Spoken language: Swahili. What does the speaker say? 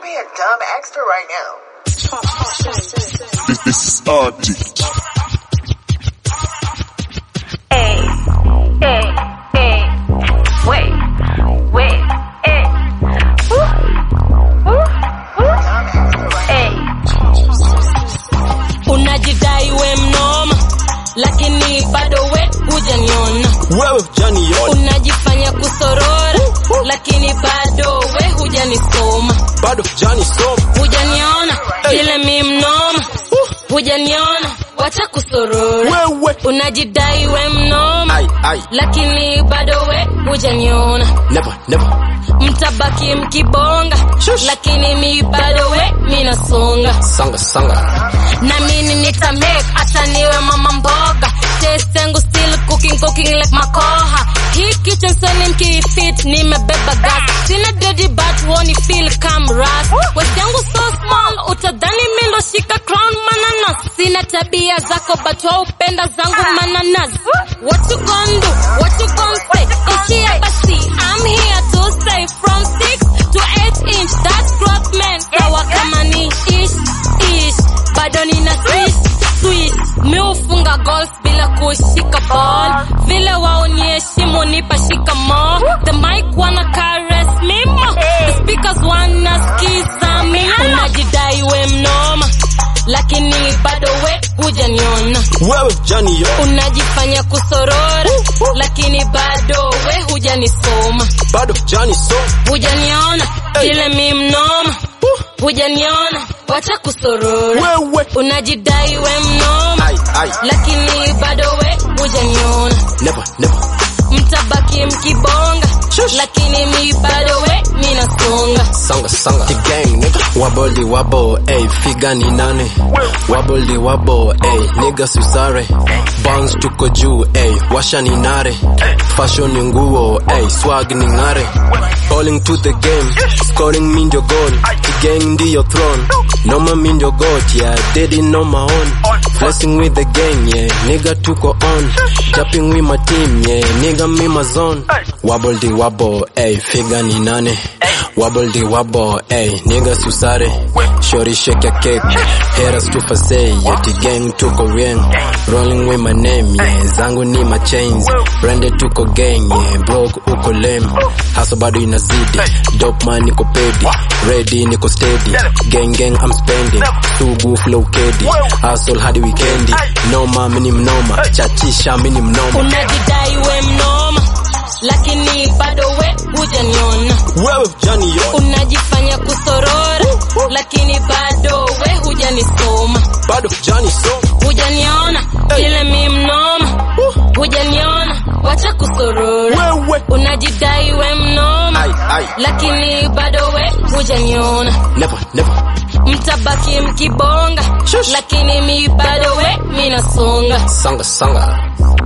me a dumb extra right now. This, this is Arctic. Hey, hey, hey. Wait, wait, hey. Woo, woo, woo. Hey. Unajidai we mnoma, lakini bado we hujaniona. wewe hujaniona Unajifanya kusorora, lakini bado we hujanisoma. bado hujanisoma Hujaniona vile mi mnoma, hujaniona wacha kusorora. wewe Unajidai we mnoma, ai ai lakini bado we hujaniona. never never Mtabaki mkibonga, Shush. lakini mi bado we minasonga. sanga sanga na mimi nita make hata niwe mama mboga taste yangu still cooking cooking like makoha hii kitchen soni mkifit nimebeba gas sina dirty but woni feel come ras waist yangu so small utadhani mi ndo shika crown mananas sina tabia zako but waupenda zangu mananas what you gon do what you gon say ishia basi I'm here to stay from 6 to 8 inch that's growth man sawa kama ni ish ish bado nina swish swish mi ufunga golf bila kushika ball vile waoniheshimu nipa shikamo the mic wana caress me mo the speakers wanasikiza mi unajidai we mnoma lakini bado we hujaniona wewe hujaniona unajifanya kusorora lakini bado we hujanisoma bado hujanisoma hujaniona vile mi mnoma hujaniona wacha kusorora wewe unajidai we mnoma ai ai lakini bado we hujaniona never never mtabaki mkibonga Shush. lakini mi bado we minasonga sanga sanga the gang nigga wobble the wobble ey figa ni nane wobble the wobble ey nigga susare bounce tuko juu ey washa ni nare fashion ni nguo ey swag ni ngare Calling to the game scoring mi ndio goal the gang ndiyo throne noma mi ndio goat yeah dedi no my own flexing with the gang yeah nigga tuko on jumping with my team yeah nigga me my zone wobble the wobble ey figa ni nane Wobble the wobble, ayy, nigga susare Shorty shake your cake, haters to say Yeah, the gang tuko ring Rolling with my name, yeah, zangu ni my chains Branded tuko gang, yeah, broke uko lame Hustle bado inazidi, dope man niko pedi Ready niko steady, gang gang I'm spending Sugu flow kedi, hustle hadi weekendi Noma mini mnoma, chachisha mini mnoma unajidai we mnoma lakini bado we hujaniona Wewe hujaniona, unajifanya kusorora lakini bado we hujanisoma bado hujanisoma hujaniona vile mi mnoma hujaniona wacha kusorora Wewe, unajidai we mnoma ai ai, lakini bado we hujaniona never never mtabaki mkibonga Shush. lakini mi bado we minasonga Sanga sanga